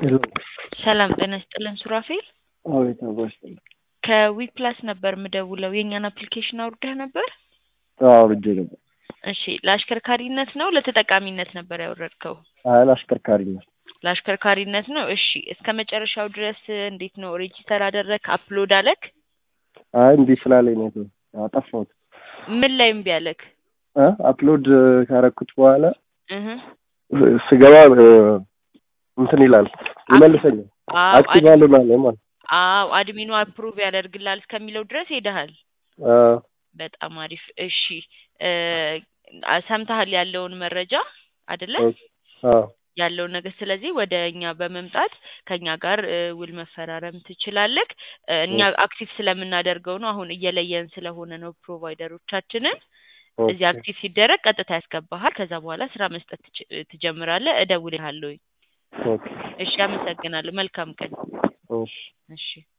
ሄሎ ሰላም ጤና ይስጥልን ሱራፌል። አቤት አባሽ ጥላ ከዊፕላስ ነበር ምደውለው የእኛን አፕሊኬሽን አውርደህ ነበር? አውርጄ ነበር። እሺ ለአሽከርካሪነት ነው ለተጠቃሚነት ነበር ያወረድከው? አይ ለአሽከርካሪነት ለአሽከርካሪነት ነው። እሺ እስከ መጨረሻው ድረስ እንዴት ነው ሬጂስተር አደረግ አፕሎድ አለክ? አይ እምቢ ስላለኝ ነው የተው አጠፋሁት። ምን ላይ እምቢ አለክ? እ አፕሎድ ካረኩት በኋላ እህ ስገባ እ እንትን ይላል ይመልሰኛል። አዎ አክቲቭ አድ- አልሆናለ ማለት አዎ አድሚኑ አፕሩቭ ያደርግላል እስከሚለው ድረስ ሄደሃል። አ በጣም አሪፍ። እሺ እ ሰምተሃል ያለውን መረጃ አይደለ? አ ያለውን ነገር ስለዚህ ወደ እኛ በመምጣት ከኛ ጋር እ ውል መፈራረም ትችላለህ። እ እኛ አክቲቭ ስለምናደርገው ነው። አሁን እየለየን ስለሆነ ነው ፕሮቫይደሮቻችንን። እዚህ ኦኬ አክቲቭ ሲደረግ ቀጥታ ያስገባሃል። ከዛ በኋላ ስራ መስጠት ትች- ትጀምራለህ። እደውልልሃለሁ። ኦኬ እሺ፣ አመሰግናለሁ። መልካም ቀን። እሺ እሺ